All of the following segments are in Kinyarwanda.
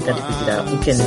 itari kugira ukennye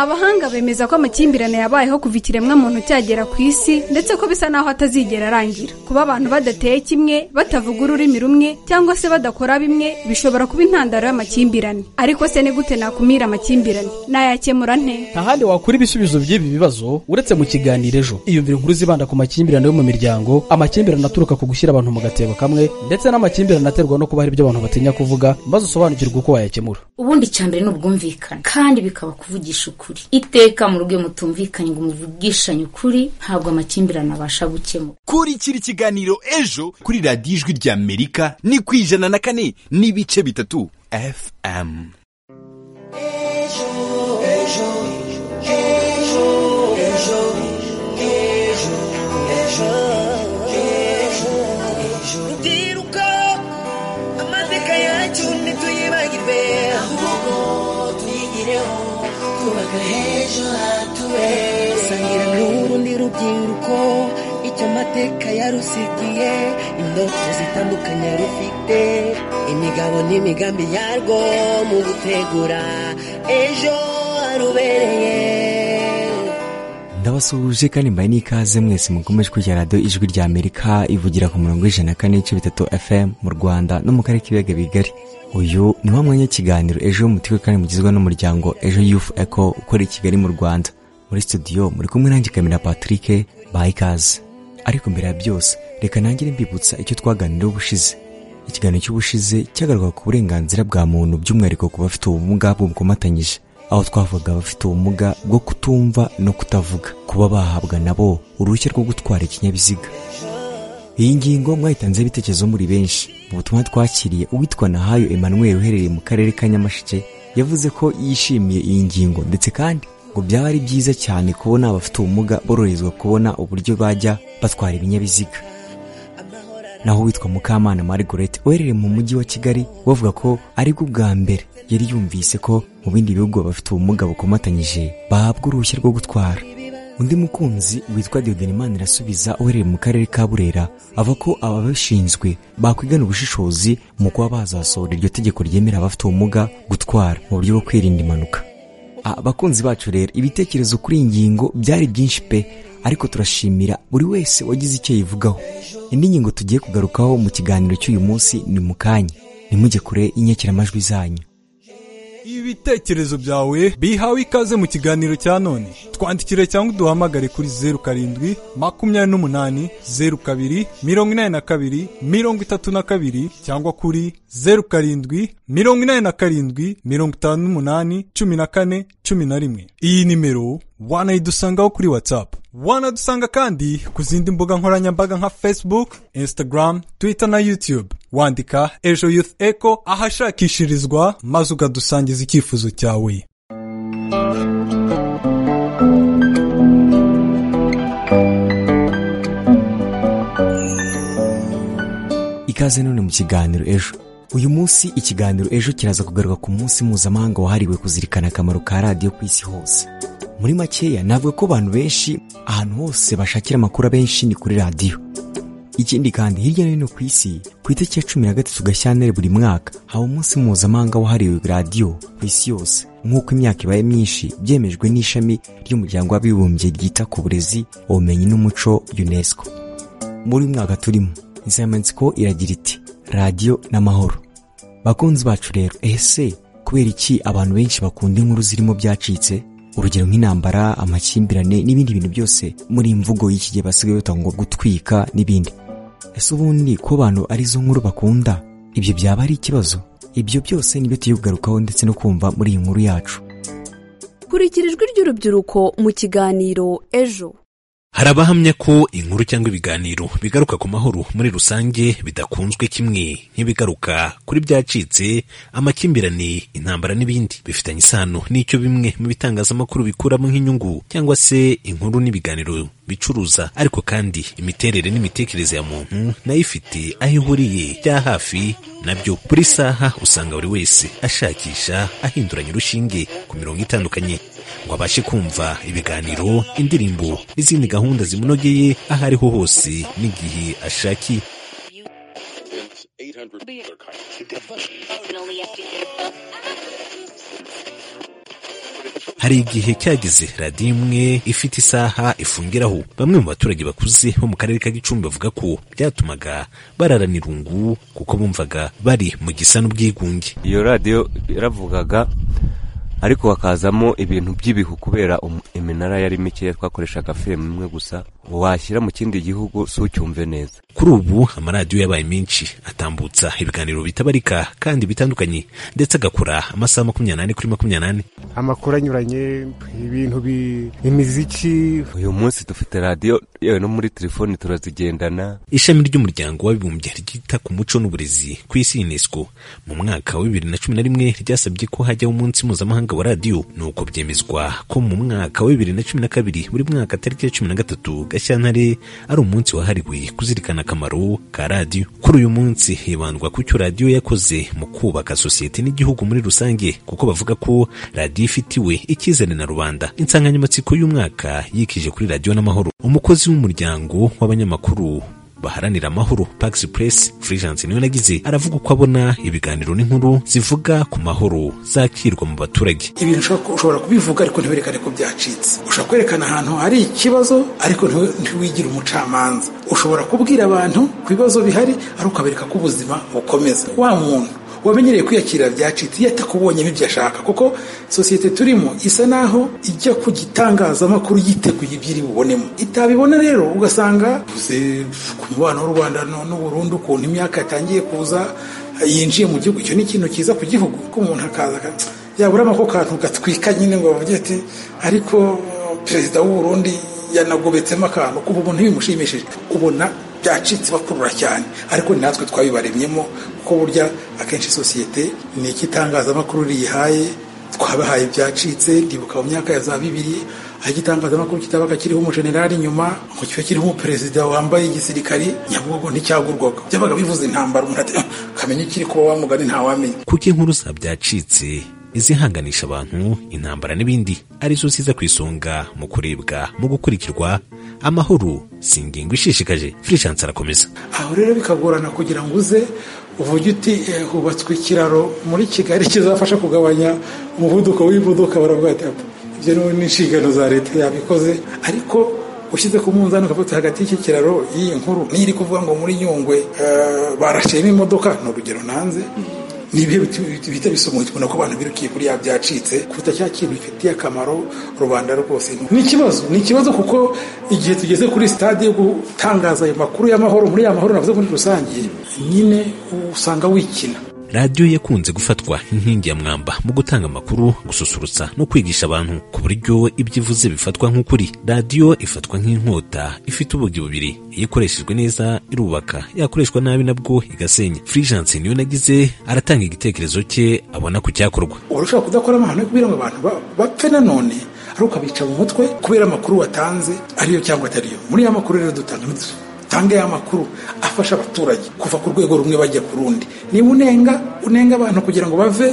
abahanga bemeza ko amakimbirane yabayeho kuva ikiremwa muntu cyagera ku isi ndetse ko bisa naho atazigera arangira kuba abantu badateye kimwe batavuga ururimi rumwe cyangwa se badakora bimwe bishobora kuba intandaro y'amakimbirane ariko se ni gute nakumira amakimbirane nayakemura nte nta handi wakura ibisubizo by'ibi bibazo uretse mu kiganiro ejo iyumvire inkuru zibanda ku makimbirane yo mu miryango amakimbirane aturuka ku gushyira abantu mu gatebo kamwe ndetse n'amakimbirane aterwa no kuba hari ibyo abantu batinya kuvuga maze usobanukirwe uko wayakemura ubundi icyambere ni ubwumvikane kandi bikaba kuvugisha ukuri iteka mu rugo iyo mutumvikanye ngo muvugishanye ukuri ntabwo amakimbirane abasha gukemura kurikira ikiganiro ejo kuri radiyo ijwi ry'amerika ni ku ijana na kane n'ibice bitatu fm rubyiruko amateka yacu ntituyibagirwe ahubwo tuyigireho twubaka h'ejo hatubere sangira n'urundi rubyiruko icyo amateka yarusigiye indoto zitandukanye rufite imigabo n'imigambi yarwo mu gutegura ejo harubereye ndabasuhuje kandi mbaye n'ikaze mwese mukomeje kujya radiyo ijwi rya amerika ivugira ku murongo w'ijana na kane n'ibice bitatu fm mu rwanda no mu karere k'ibiyaga bigari uyu ni wa mwanya w'ikiganiro ejo mutiwe kandi mugizwe n'umuryango ejo yufu eko ukorera i kigali mu rwanda muri studio muri kumwe nanjye kamera patrick baha ikaze ariko mbere ya byose reka nangire mbibutsa icyo twaganiriye ubushize ikiganiro cy'ubushize cyagaruka ku burenganzira bwa muntu by'umwihariko ku bafite ubumuga bw'ubukomatanyije aho twavuga abafite ubumuga bwo kutumva no kutavuga kuba bahabwa nabo uruhushya rwo gutwara ikinyabiziga iyi ngingo mwayitanzeho ibitekerezo muri benshi mu butumwa twakiriye uwitwa nahayo emmanuel uherereye mu karere ka nyamasheke yavuze ko yishimiye iyi ngingo ndetse kandi ngo byaba ari byiza cyane kubona abafite ubumuga boroherezwa kubona uburyo bajya batwara ibinyabiziga naho witwa mukamana margaret uherereye mu mujyi wa kigali bavuga ko ari bwo bwa mbere yari yumvise ko mu bindi bihugu abafite ubumuga bukomatanyije bahabwa uruhushya rwo gutwara undi mukunzi witwa Diodonimana irasubiza uherereye mu karere ka burera avuga ko ababishinzwe bakwigana ubushishozi mu kuba bazasohora iryo tegeko ryemerera abafite ubumuga gutwara mu buryo bwo kwirinda impanuka Ah, bakunzi bacu rero ibitekerezo kuri iyi ngingo byari byinshi pe ariko turashimira buri wese wagize icyo yivugaho indi ngingo tugiye kugarukaho mu kiganiro cy'uyu munsi ni mu kanya ntimujye kure y'inyakiramajwi zanyu ibitekerezo byawe bihawe ikaze mu kiganiro cya none twandikire cyangwa uduhamagare kuri zeru karindwi makumyabiri n'umunani zeru kabiri mirongo inani na kabiri mirongo itatu na kabiri cyangwa kuri zeru karindwi mirongo inani na karindwi mirongo itanu n'umunani cumi na kane cumi na rimwe iyi nimero wanayidusangaho kuri whatsapp wanadusanga kandi ku zindi mbuga nkoranyambaga nka facebook instagram twitter na youtube wandika ejo youth echo ahashakishirizwa maze ukadusangiza icyifuzo cyawe ikaze none mu kiganiro ejo uyu munsi ikiganiro ejo kiraza kugaruka ku munsi mpuzamahanga wahariwe kuzirikana akamaro ka radiyo ku isi hose muri makeya navuga ko abantu benshi ahantu hose bashakira amakuru abenshi ni kuri radiyo ikindi kandi hirya no hino ku isi ku itariki ya cumi na gatatu gashyantare buri mwaka haba umunsi mpuzamahanga wahariwe radiyo ku isi yose nk'uko imyaka ibaye myinshi byemejwe n'ishami ry'umuryango w'abibumbye ryita ku burezi ubumenyi n'umuco unesco muri uyu mwaka turimo insanganyamatsiko iragira iti radiyo n'amahoro bakunzi bacu rero ese kubera iki abantu benshi bakunda inkuru zirimo byacitse urugero nk'intambara amakimbirane n'ibindi bintu byose muri iyi mvugo y'iki gihe basigaye batanga ngo gutwika n'ibindi ese ubundi ko abantu arizo nkuru bakunda ibyo byaba ari ikibazo ibyo byose nibyo tugiye kugarukaho ndetse no kumva muri iyi nkuru yacu kurikira ijwi ry'urubyiruko mu kiganiro ejo hari abahamya ko inkuru cyangwa ibiganiro bigaruka ku mahoro muri rusange bidakunzwe kimwe nk'ibigaruka kuri byacitse amakimbirane intambara n'ibindi bifitanye isano n'icyo bimwe mu bitangazamakuru bikuramo nk'inyungu cyangwa se inkuru n'ibiganiro bicuruza ariko kandi imiterere n'imitekerereze ya muntu nayo ifite aho ihuriye bya hafi nabyo buri saha usanga buri wese ashakisha ahinduranya urushinge ku mirongo itandukanye ngo abashe kumva ibiganiro indirimbo n'izindi gahunda zimunogeye aho ariho hose n'igihe ashakiye hari igihe cyageze radiyo imwe ifite isaha ifungiraho bamwe mu baturage bakuze bo mu karere ka gicumbi bavuga ko byatumaga bararana irungu kuko bumvaga bari mu gisa n'ubwigunge iyo radiyo yaravugaga ariko hakazamo ibintu by'ibihu kubera um- iminara yari mikeya twakoreshaga filime imwe gusa washyira mu kindi gihugu si ucyumve neza kuri ubu amaradiyo yabaye menshi atambutsa ibiganiro bitabarika kandi bitandukanye ndetse agakora amasaha makumyabiri n'ane kuri makumyabiri n'ane amakuru anyuranye ibintu bi imiziki uyu munsi dufite radiyo yewe no muri telefoni turazigendana ishami ry'umuryango w'abibumbye ryita ku muco n'uburezi ku isi unesco mu mwaka wa bibiri na cumi na rimwe ryasabye ko hajyaho umunsi mpuzamahanga wa radiyo nuko byemezwa ko mu mwaka wa bibiri na cumi na kabiri buri mwaka tariki ya cumi na gatatu gashyantare ari umunsi wahariwe kuzirikana akamaro ka radiyo kuri uyu munsi hibandwa ku cyo radiyo yakoze mu kubaka sosiyete n'igihugu muri rusange kuko bavuga ko radiyo ifitiwe icyizere na rubanda insanganyamatsiko y'umwaka yikije kuri radiyo n'amahoro umukozi w'umuryango w'abanyamakuru baharanira amahoro pax press fulgence niwe nagize aravuga uko abona ibiganiro n'inkuru zivuga ku mahoro zakirwa mu baturage ibintu ushobora ku- ushobora kubivuga ariko ntiwerekane ko byacitse ushobora kwerekana ahantu hari ikibazo ariko ntiwe- ntiwigire umucamanza ushobora kubwira abantu ku bibazo bihari ariko ukabereka ko ubuzima bukomeza wa muntu wamenyereye kwiyakirira byacitse iyo atakubonyemo ibyo ashaka kuko sosiyete turimo isa naho ijya ku gitangazamakuru yiteguye ibyo iri bubonemo itabibona rero ugasanga uvuze ku mubano w'u rwanda no- n'u burundi ukuntu imyaka yatangiye kuza yinjiye mu gihugu icyo ni ikintu cyiza ku gihugu ko umuntu akaza aka- yaburamo ako kantu gatwika nyine ngo bavuge ati ariko uh, perezida w'u Burundi yanagobetsemo akantu kuva umuntu bimushimishije ubona byacitse bakurura cyane ariko ni natwe twabibaremyemo kuko burya akenshi sosiyete ni iki itangazamakuru riyihaye twabahaye ibyacitse ndibuka mu myaka ya za bibiri aho igitangazamakuru kitabaga kiriho umujenerali inyuma ngo kiba kiriho umuperezida wambaye igisirikari nyabugogo nticyagurwaga byabaga bivuze intambara umuntu ati "Ah, kamenya ikiri kuba wamugani ntawamenya kuko inkuru za byacitse izihanganisha abantu intambara n'ibindi arizo ziza ku isonga mu kurebwa mu gukurikirwa amahoro si ingingo ishishikaje fulgence arakomeza aho rero bikagorana kugira ngo uze uvuge uti eh, hubatswe ikiraro muri kigali kizafasha kugabanya umuvuduko w'imodoka baravuga ati "Apa, ibyo ni- ni inshingano za leta yabikoze ariko ushyize ku munzani ukavuga hagati y'iki kiraro y'iyi nkuru niyo iri kuvuga ngo muri nyungwe eh, barashiyemo imodoka ni urugero nanze ni ibihe biti- biti- bihita bisomwa tubona ko abantu birukiye kuri ya byacitse kuruta cya kintu bifitiye akamaro rubanda rwose ni ikibazo ni ikibazo kuko igihe tugeze kuri sitade yo gutangaza ayo makuru y'amahoro muri ya mahoro navuze muri rusange nyine usanga wikina radiyo yakunze gufatwa nk'inkingi ya mwamba mu gutanga amakuru gususurutsa no kwigisha abantu ku buryo ibyo ivuze bifatwa nk'ukuri radiyo ifatwa nk'inkota ifite ubugi bubiri iyo ikoreshejwe neza irubaka yakoreshwa nabi nabwo igasenya fulgence niyo nagize aratanga igitekerezo cye abona ku cyakorwa urashobora kudakora amahano yo kugira ngo abantu ba- bapfe nanone ari ukabica mu mutwe kubera amakuru watanze ariyo cyangwa atariyo muri ya makuru rero dutanga dutanga ya makuru afasha abaturage kuva ku rwego rumwe bajya ku rundi niba unenga unenga abantu kugira ngo bave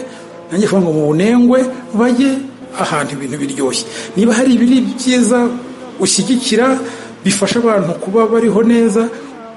nanjye kuvuga ngo mu bunengwe bajye ahantu ibintu biryoshye niba hari ibiri byiza ushyigikira bifasha abantu kuba bariho neza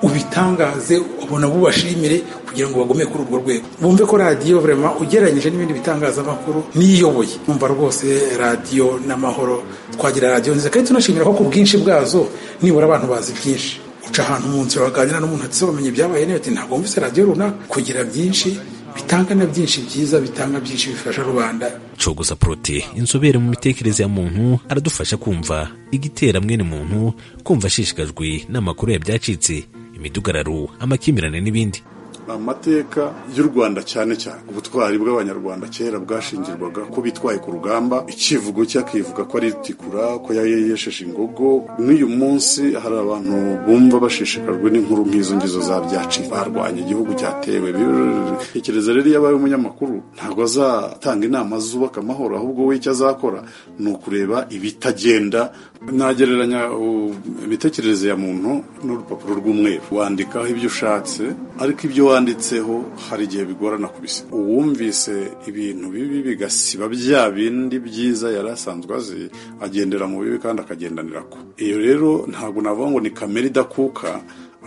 ubitangaze ubona bubashimire kugira ngo bagume kuri urwo rwego bumve ko radiyo vraiment ugereranyije n'ibindi bitangazamakuru niyoboye numva rwose radiyo n'amahoro twagira radiyo nziza kandi tunashimira ko ku bwinshi bwazo nibura abantu bazi byinshi uca ahantu mu nzira waganira n'umuntu ati "Se wamenye ibyabaye neza ati ntabwo wumvise radiyo runaka kugira byinshi bitanga na byinshi byiza bitanga byinshi bifasha rubanda cogoza prote inzobere mu mitekerereze ya muntu aradufasha kumva igitera mwene muntu kumva ashishikajwe n'amakuru ya byacitse imidugararo amakimbirane n'ibindi amateka y'u rwanda cyane cyane ubutwari bw'abanyarwanda kera bwashingirwaga ko bitwaye ku rugamba icyivugo cye akivuga ko ari tikura ko yari yesheje ingogo n'uyu munsi hari abantu bumva bashishikajwe n'inkuru nk'izo ngizo za byaci barwanya igihugu cyatewe tekereza rero iyo abaye umunyamakuru ntabwo azatanga inama zubaka amahoro ahubwo we icyo azakora ni ukureba ibitagenda nagereranya uh, imitekerereze ya muntu n'urupapuro rw'umweru wandikaho ibyo ushatse ariko ibyo wanditseho hari igihe bigorana kubisiba uwumvise ibintu bibi bigasiba bya bindi byiza yari asanzwe azi agendera mu bibi kandi akagendanira ko iyo rero ntabwo navuga ngo ni kamere idakuka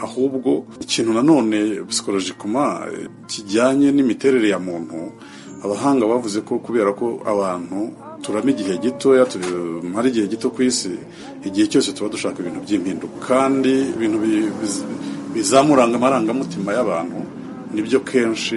ahubwo ikintu nanone psikolojikoma eh, kijyanye n'imiterere ya muntu abahanga bavuze ko kubera ko abantu turama igihe gitoya tumara igihe gito ku isi igihe cyose tuba dushaka ibintu by'impinduka kandi ibintu bi- biz- bizamuranga amarangamutima y'abantu nibyo kenshi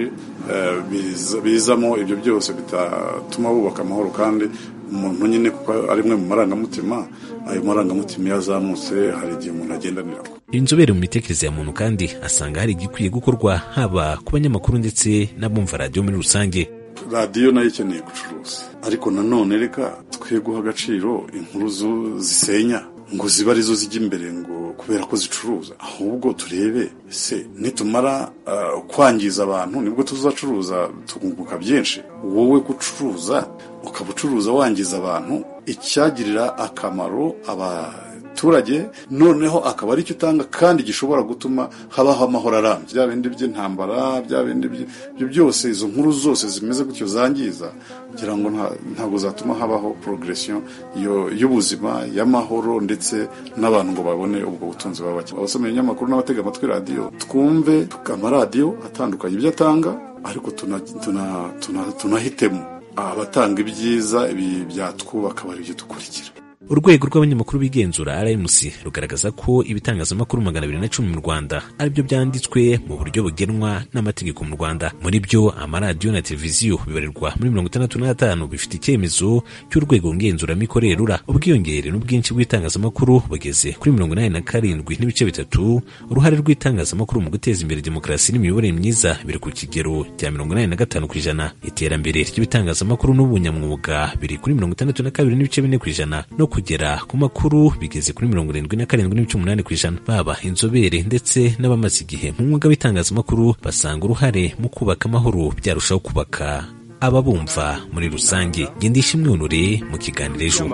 eh, biza- bizamo ibyo byose bitatuma bubaka amahoro kandi umuntu nyine kuko ari mwe mu marangamutima ayo marangamutima iyo azamutse hari igihe umuntu agendanira inzobere mu mitekerereze ya muntu kandi asanga hari igikwiye gukorwa haba ku banyamakuru ndetse n'abumva radiyo muri rusange radiyo nayo ikeneye gucuruza ariko nanone reka twe guha agaciro inkuru zu- zisenya ngo ziba arizo zijya imbere ngo kubera ko zicuruza ahubwo turebe se nitumara ah, kwangiza abantu nibwo tuzacuruza tukunguka byinshi wowe gucuruza ukaba ucuruza wangiza abantu icyagirira akamaro abaturage noneho akaba aricyo utanga kandi gishobora gutuma habaho amahoro arambye bya bindi by'intambara bya bindi by- ibyo byose izo nkuru zose zimeze gutyo zangiza kugira ngo nta- ntabwo zatuma habaho progression yo- y'ubuzima y'amahoro ndetse n'abantu ngo babone ubwo butunzi baba bakeneye abasoma ibinyamakuru n'abatega amatwi radiyo twumve amaradiyo atandukanye ibyo atanga ariko tuna- tuna- tuna- tunahitemo abatanga ibyiza ibi byatwubaka bari ibyo dukurikira urwego rw'abanyamakuru bigenzura rmc rugaragaza ko ibitangazamakuru magana abiri na cumi mu rwanda aribyo byanditswe mu buryo bugenwa n'amategeko mu rwanda muri byo amaradiyo na televiziyo bibarirwa muri mirongo itandatu n'atanu bifite icyemezo cy'urwego ngenzuramikorere rura ubwiyongere n'ubwinshi bw'itangazamakuru bugeze kuri mirongo inani na karindwi n'ibice bitatu uruhare rw'itangazamakuru mu guteza imbere demokarasi n'imiyoborere myiza biri ku kigero cya mirongo inani na gatanu ku ijana iterambere ry'ibitangazamakuru n'ubunyamwuga biri kuri mirongo itandatu na kabiri n'ibice bine ku ijana no kugera ku makuru bigeze kuri mirongo irindwi na karindwi n'ibice umunani ku ijana baba inzobere ndetse n'abamaze igihe mu mwuga w'itangazamakuru basanga uruhare mu kubaka amahoro byarushaho kubaka ababumva muri rusange gendisha imyunure mu kiganiro ejo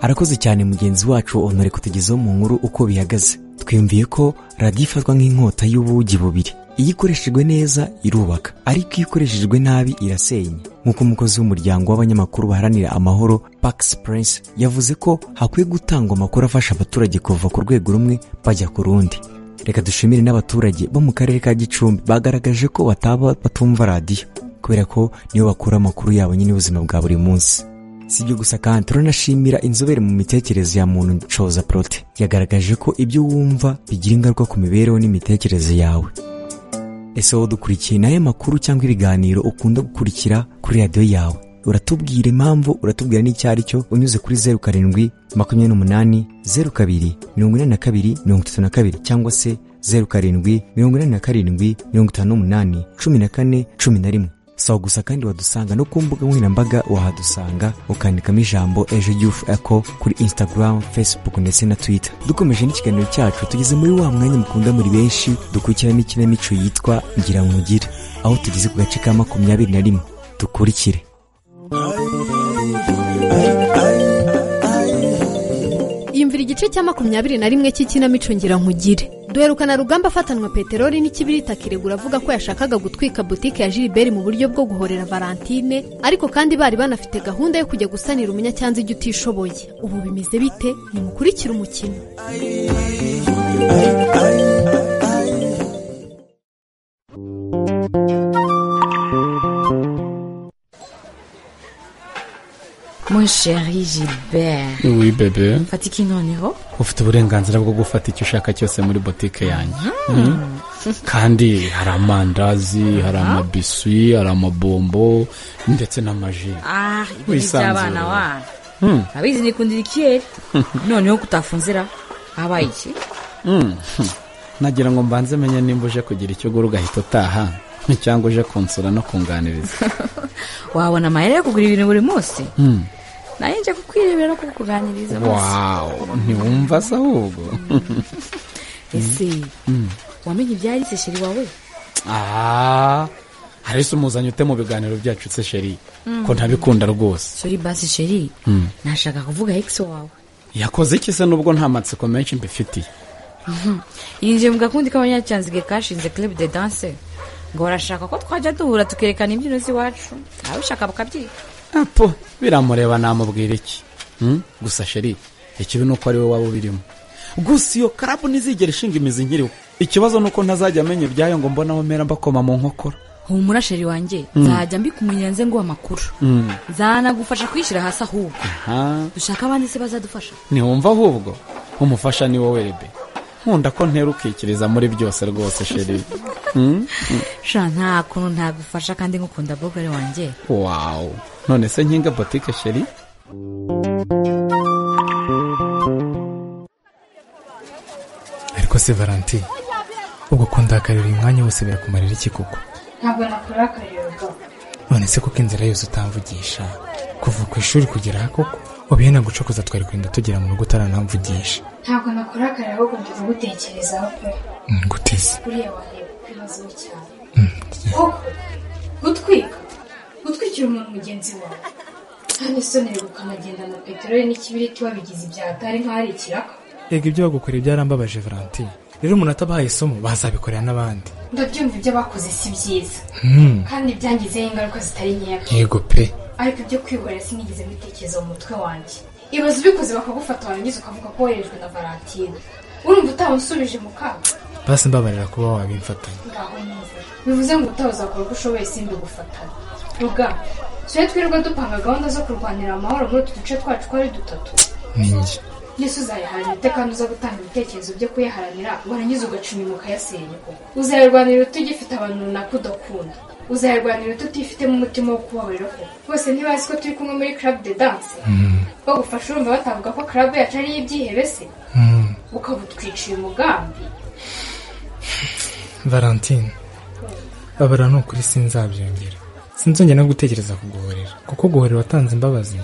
arakoze cyane mugenzi wacu onore kutugezaho mu nkuru uko bihagaze twiyumviye ko radiyo ifatwa nk'inkota y'ubugi bubiri iyo ikoreshejwe neza irubaka ariko iyo ikoreshejwe nabi irasenya nk'uko umukozi w'umuryango w'abanyamakuru baharanira amahoro pax prince yavuze ko hakwiye gutangwa amakuru afasha abaturage kuva ku rwego rumwe bajya ku rundi reka dushimire n'abaturage bo mu karere ka gicumbi bagaragaje ko bataba batumva radiyo kubera ko nibo bakura amakuru yabo nyine y'ubuzima bwa buri munsi si ibyo gusa kandi turanashimira inzobere mu mitekerereze ya muntu coza prote yagaragaje ko ibyo wumva bigira ingaruka ku mibereho n'imitekerereze yawe ese wowe dukurikiye nayo makuru cyangwa ibiganiro ukunda gukurikira kuri radiyo yawe uratubwira impamvu uratubwira n'icyo ari cyo unyuze kuri zeru karindwi makumyabiri n'umunani zeru kabiri mirongo inani na kabiri mirongo itatu na kabiri cyangwa se zeru karindwi mirongo inani na karindwi mirongo itanu n'umunani cumi na kane cumi na rimwe sawa gusa kandi wadusanga no ku mbuga nkoranyambaga wahadusanga ukandikamo ijambo ejo yufu eko kuri instagram facebook ndetse na twitter dukomeje n'ikiganiro cyacu tugeze muri wa mwanya mukunda muri benshi dukurikiramo ikinamico yitwa ngira nkugire aho tugeze ku gace ka makumyabiri na rimwe dukurikire yumvira igice cya makumyabiri na rimwe cy'ikinamico ngira nkugire duherukana rugamba afatanwa peteroli n'ikibirita kiregura avuga ko yashakaga gutwika butike ya Gilbert mu buryo bwo guhorera Valentine ariko kandi bari banafite gahunda yo kujya gusanira umunyacyanzu ijya utishoboye ubu bimeze bite nimukurikire umukino Mon chéri Gilbert. Oui, bebe. Fata ikintu noneho. ufite uburenganzira bwo gufata icyo ushaka cyose muri botike yanjye Mm. kandi hari amandazi hari amabiswi hari amabombo ndetse n'amaji Ah, ibi ni Wisanzura. iby'abana wana. Mm. Abizi nikundira ikiyeri. Noneho ko utafunzira habaye iki? Mm. nagira ngo mbanze menye nimba uje kugira icyo ugura ugahita utaha cyangwa uje kunsura no kunganiriza Wabona amahera yo kugura ibintu buri munsi? Mm. Naye nje kukwirebera no kukuganiriza munsi. wawu ntiwumva se ahubwo Ese Mm. wamenye ibyaritse sheri wawe? Ah, hari se umuzanye ute mu biganiro byacu se sheri Mm. ko ntabikunda rwose Sorry basi sheri. Mm. Nashaka kuvuga ex wawe. yakoze iki se nubwo nta matsiko menshi mbifitiye Mhm. yinjiye mu gakundi k'abanyacanzige kashinze club de danse ngo barashaka ko twajya duhura tukerekana imbyino z'iwacu ababishaka bakabyika apo biramureba namubwira iki Hmm? gusa sheri ikibi ni uko ari we waba ubirimo gusa iyo karabu ntizigera ishinga imizi nkiriho ikibazo ni uko ntazajya amenya ibyayo ngo mbone aho mera mbakoma mu nkokora humura sheri wanjye Mm. nzajya mbikumenyera nze nguha amakuru Mm. zanagufasha kwishyira hasi ahubwo aha dushaka abandi se bazadufasha ntiwumva ahubwo umufasha ni wowe rebe nkunda ko ntera ukikiriza muri byose rwose sheri Mm? Mm. sha nta kuntu ntagufasha kandi ngukunda bogari wanjye wawu none se nkinga botike sheri ariko se valentine ubwo kundakarira uyu mwanya wose birakumarira iki koko ntabwo nakora akayoga none se kuko inzira yose utamvugisha kuva ku ishuri kugera aha koko ubihena gucokoza twari kurinda tugera mu rugo utaranamvugisha ntabwo nakora akayoga ahubwo ndi kugutekerezaho pe nguteze buriya wareba ku bibazo cyane koko gutwika gutwikira umuntu mugenzi wawe kandi isoni bigukanagenda na peteroli n'ikibiriti wabigize ibyaha atari nk'aho ari ikiraka yego ibyo bagukoreye byarambabaje valentine rero umuntu atabahaye isomo bazabikorera n'abandi ndabyumva ibyo bakoze si byiza Hmm. kandi byangizeho ingaruka zitari nkeya yego pe ariko ibyo kwihorera sinigeze mbitekereza mu mutwe wanjye ibaza ubikoze bakagufata warangiza ukavuga ko woherejwe na valentine urumva utamusubije mu kaga basi mbabarira kuba wabimfatanya ngaho neza bivuze ngo utaha uzakora uko ushoboye simbi gufatana ruga tujye twirirwa dupanga gahunda zo kurwanira amahoro muri utu duce twacu ko ari dutatu ni njye yesu uzayiharanira ute kandi uza gutanga ibitekerezo byo kuyaharanira warangiza ugaca inyuma ukayasenya koko uzayirwanira ute ugifite abantu runaka udakunda uzayirwanira ute utifitemo umutima wo kubabarira koko bose ntibazi ko turi kumwe muri club de dance bagufasha urumva batavuga ko club yacu ari ibyihebe se ukaba utwiciye umugambi valentine babara ni ukuri sinzabyongera sinzongera no gutekereza kuguhorera kuko guhorera watanze imbabazi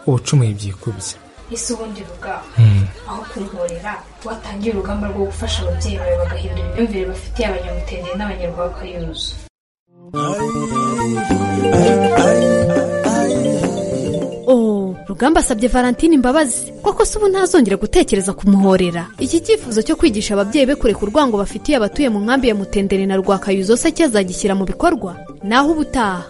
ubucumuye byikubye ese ubundi rugamba Mm. aho kumborera watangiye urugamba rwo gufasha ababyeyi bawe bagahindura imyumvire bafitiye abanyamutende n'abanyarwakayuzu Oh, rugamba asabye valentine imbabazi koko se ubu ntazongera gutekereza kumuhorera iki cyifuzo cyo kwigisha ababyeyi be kureka urwango bafitiye abatuye mu nkambi ya mutendere na rwakayuzo se cyazagishyira mu bikorwa naho ubutaha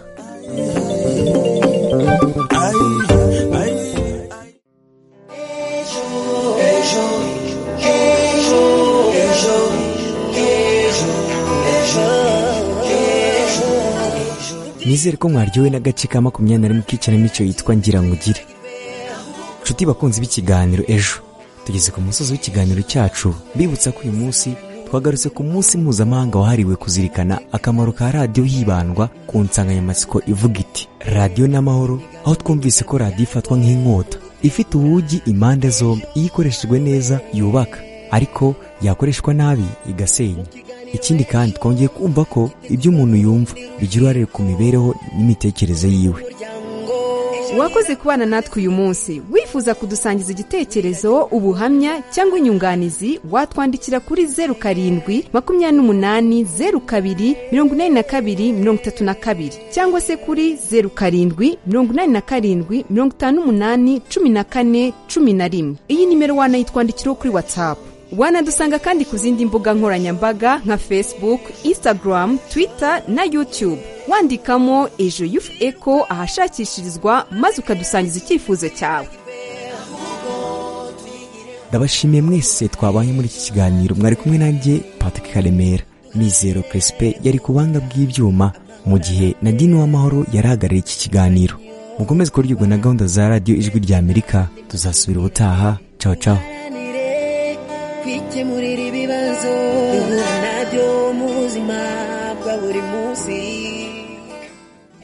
nizere ko mwaryowe n'agace ka makumyabiri na rimwe k'ikinamico yitwa ngira ngo ugire nshuti bakunzi b'ikiganiro ejo tugeze ku musozi w'ikiganiro cyacu mbibutsa ko uyu munsi twagarutse ku munsi mpuzamahanga wahariwe kuzirikana akamaro ka radiyo hibandwa ku nsanganyamatsiko ivuga iti radiyo n'amahoro aho twumvise ko radiyo ifatwa nk'inkota ifite ubugi impande zombi iyo ikoreshejwe neza yubaka ariko yakoreshwa nabi igasenya ikindi kandi twongeye kumva ko ibyo umuntu yumva bigira uruhare ku mibereho n'imitekerereze yiwe wakoze kubana natwe uyu munsi wifuza kudusangiza igitekerezo ubuhamya cyangwa inyunganizi watwandikira kuri zeru karindwi makumyabiri n'umunani zeru kabiri mirongo inani na kabiri mirongo itatu na kabiri cyangwa se kuri zeru karindwi mirongo inani na karindwi mirongo itanu n'umunani cumi na kane cumi na rimwe iyi nimero wanayitwandikiraho kuri watsapu wanadusanga kandi ku zindi mbuga nkoranyambaga nka facebook instagram twitter na youtube wandikamo ejo yufu eko ahashakishirizwa maze ukadusangiza icyifuzo cyawe ndabashimiye mwese twabaye muri iki kiganiro mwari kumwe nanjye patrick karemera mizero peresipe yari ku buhanga bw'ibyuma mu gihe na dini w'amahoro yari ahagarariye iki kiganiro mukomeze kuryoherwa na gahunda za radiyo ijwi rya amerika tuzasubira ubutaha caho caho kwikemurira ibibazo duhura nabyo mu buzima bwa buri munsi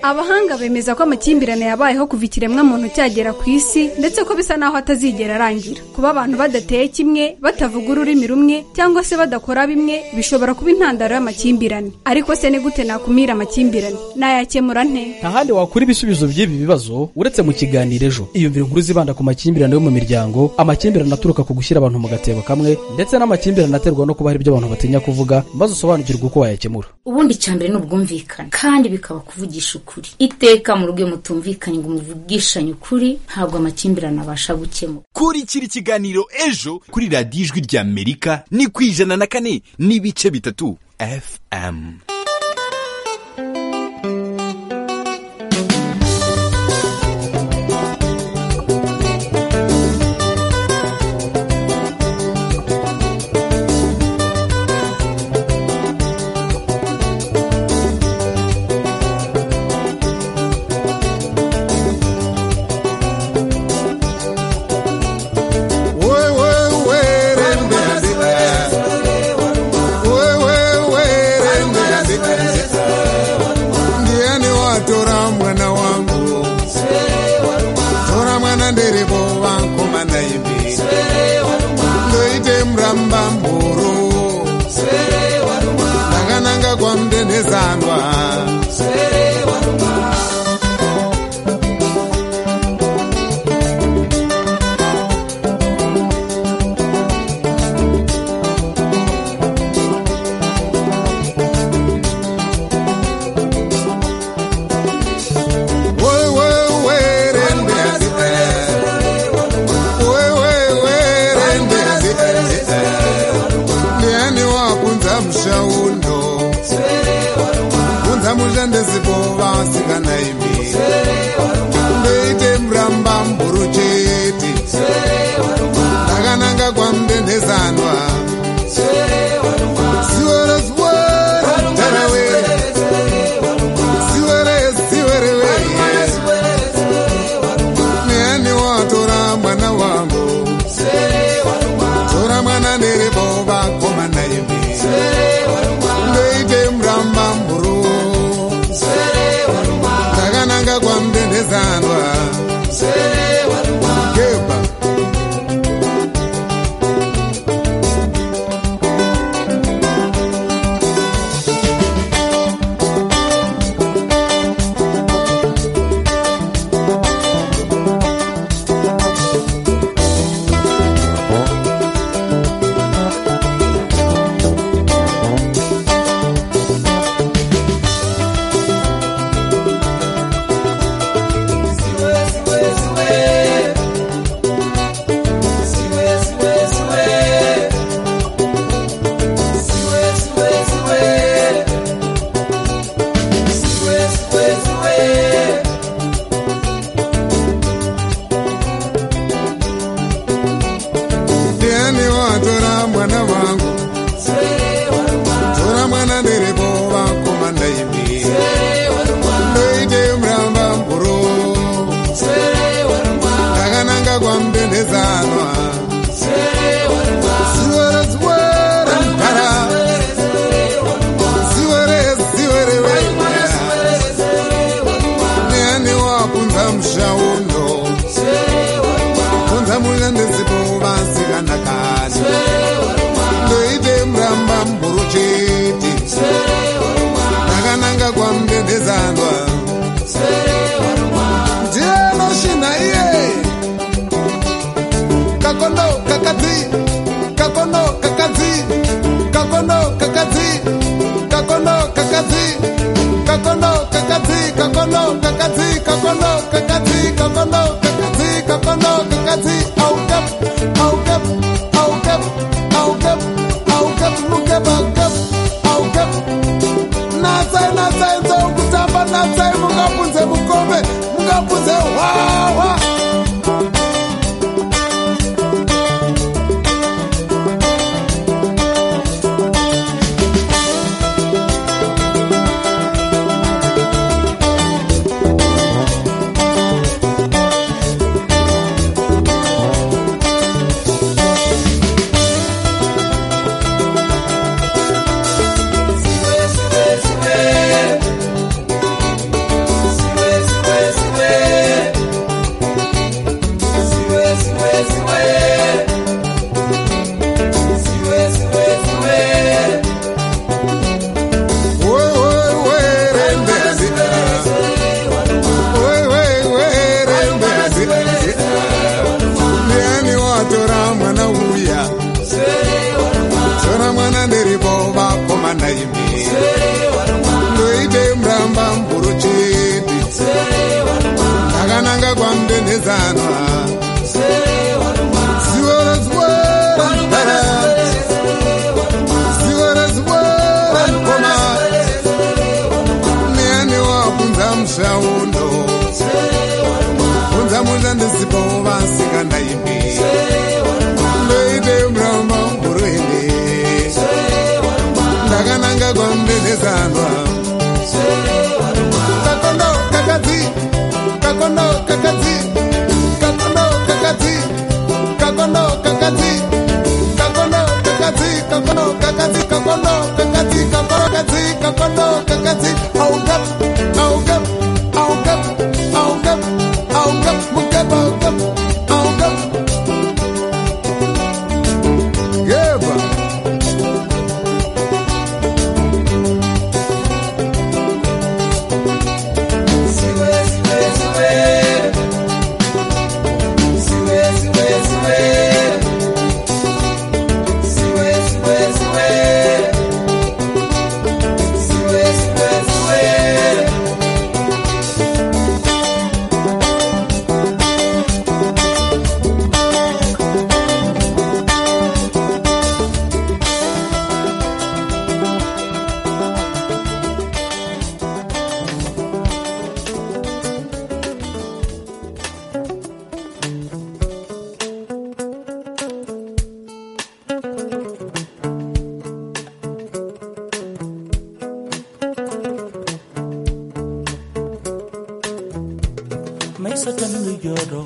abahanga bemeza ko amakimbirane yabayeho kuva ikiremwamuntu cyagera ku isi ndetse ko bisa n'aho atazigera arangira kuba abantu badateye kimwe batavuga ururimi rumwe cyangwa se badakora bimwe bishobora kuba intandaro y'amakimbirane ariko se ni gute nakumira amakimbirane nayakemura nte nta handi wakura ibisubizo by'ibi bibazo uretse mu kiganiro ejo iyumvira inkuru zibanda ku makimbirane yo mu miryango amakimbirane aturuka ku gushyira abantu mu gatebo kamwe ndetse n'amakimbirane aterwa no kuba hari ibyo abantu batinya kuvuga maze usobanukirwe uko wayakemura ubundi icya mbere ni ubwumvikane kandi bikaba kuvugisha ukuri iteka mu rugo mutumvikanye ngo muvugishanye ukuri ntabwo amakimbirane abasha gukemura kurikira ikiganiro ejo kuri radiyo ijwi ry'amerika ni ku ijana na kane n'ibice bitatu fm sezangwa wewe werembera wewe werembera ndiani wakunza mushaundo kunza musha ndezibova asikanaimi ndeite muramba mburu chete ndakananga kwamudendezanwa siwere siwere tarawere siwere siwere weye neani watora mwana wangu tora mwana nerebo vakomana imi ndoite muramba mburu ndakananga kwamudendezanwa keba ndiani watora mwana wangu tora mwana ndiripo vakomana imi ndoite muramba mburu ndakananga kwamudendezanwa ziwere ziwere mpara ziwere ziwere wenya ndiani wakunza mushaundo kunza muya ndesipo vasikanakani ndoite muramba mburu chete ndakananga kwamudendezanwa ndiye noshinha iye kakondo kakadzi kakondo kakadzi kakondo kakadzi kakondo kakadzi kakondo kakadzi kakondo kakadzi kakondo kakadzi kakondo kakadzi kakondo kakadzi aukep aukep aukep aukep aukep ukep aukep aukep natsai natsai nzou kutamba natsai mungabvunze mukombe mungabvunze hwahwa ndiani watora mwana uya tora mwana ndiripo vakomana imi ndoite muramba mburu chete ndakananga kwamudendezanwa ziwore ziwore mpara ziwore ziwore mukoma ndiani wabvunza musaundo unza munda ndisipo vasikanaimi ndoite muramba muruhende ndakananga kwamudendezanwa kakondo kakadzi kakondo kakadzi kakondo kakadzi kakondo kakadzi kakondo kakadzi kakondo kakadzi kakondo kakadzi kakondo kakadzi kakondo kakadzi augap augap augap augap augap mugap augap augap geba maisha tanuluyoro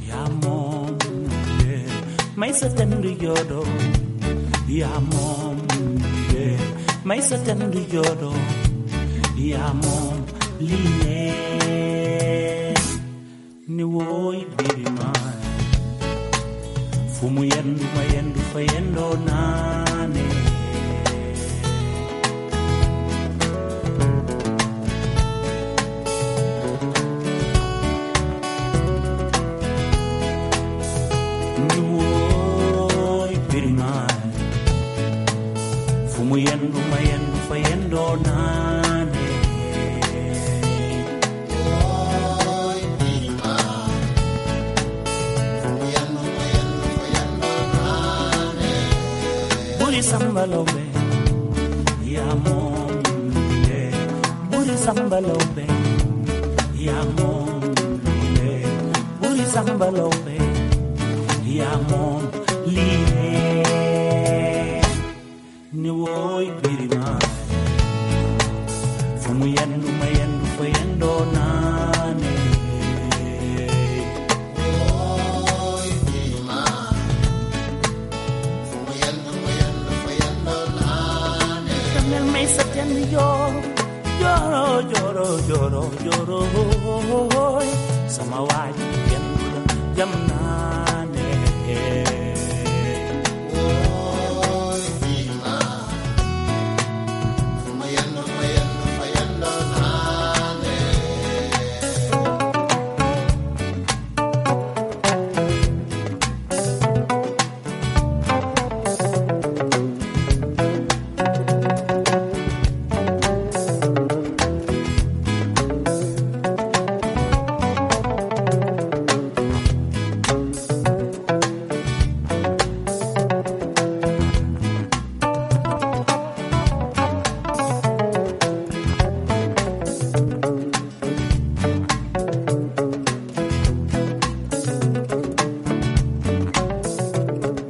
yamom yeah. maisha tanuluyoro yamom yeah. maisha tanuluyoro yamom line ni woy birima fumu yendu mayendu fayendo nane Niwoy piringal Fumuyendo mayendo fayendo nane Buri sambalobe Yamo mile Buri sambalobe Yamo mile Buri sambalobe Yamo mile Ni woy pirima Fumuyendo mayendo fayendo nane Dame el mes septiembre y yo lloro, lloro, lloro, lloro. hoy. Samawati yendula yamnane.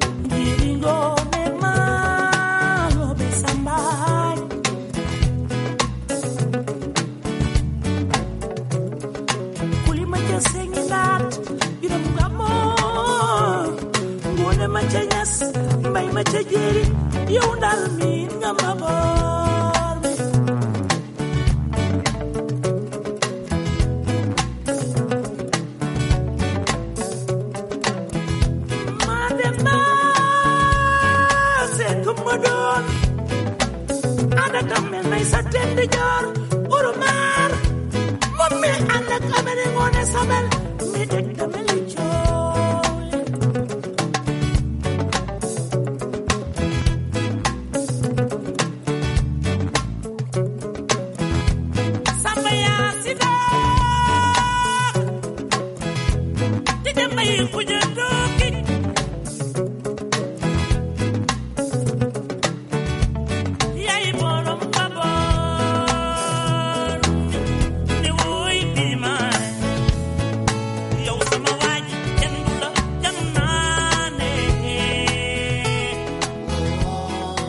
Ngingome malo besambayo kulimachesenginat iramgamo ngune machanyas mbai machejeri yeundalmin ngamaborme mademba setumodon adatamen maisatende jor urumar Mami anda kamere ngone sabel mi dek kamele